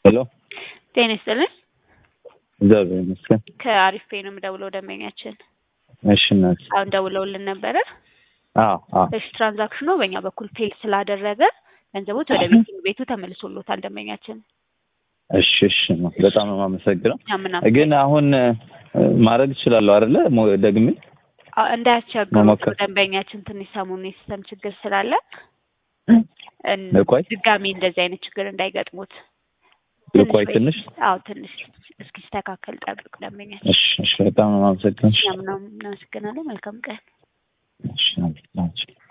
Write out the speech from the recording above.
ሄሎ ጤና ይስጥልን። እግዚአብሔር ይመስገን። ከአሪፍ ፔ ነው የምደውለው ደንበኛችን እሺ እናት። አሁን ደውለውልን ነበረ። አዎ አዎ እሺ ትራንዛክሽኑ በእኛ በኩል ፌል ስላደረገ ገንዘቦት ወደ ቤቲንግ ቤቱ ተመልሶሎታል ደንበኛችን። እሺ እሺ ነው። በጣም ነው የማመሰግነው። ያምና ግን አሁን እ፣ ማድረግ እችላለሁ አይደለ? ሞ- ደግሜ እንዳያስቸግሩት መሞከር። ደንበኛችን ትንሽ ሰሞኑን የሲስተም ችግር ስላለ እን- ልቆይ ድጋሚ እንደዚህ አይነት ችግር እንዳይገጥሙት ልቆይ ወይ- ትንሽ። አዎ ትንሽ እስኪስተካከል ጠብቅ ደንበኛችን። እሺ እሺ፣ በጣም ነው የማመሰግነው። ያምናው እናመሰግናለን። መልካም ቀን። እሺ፣ እሺ።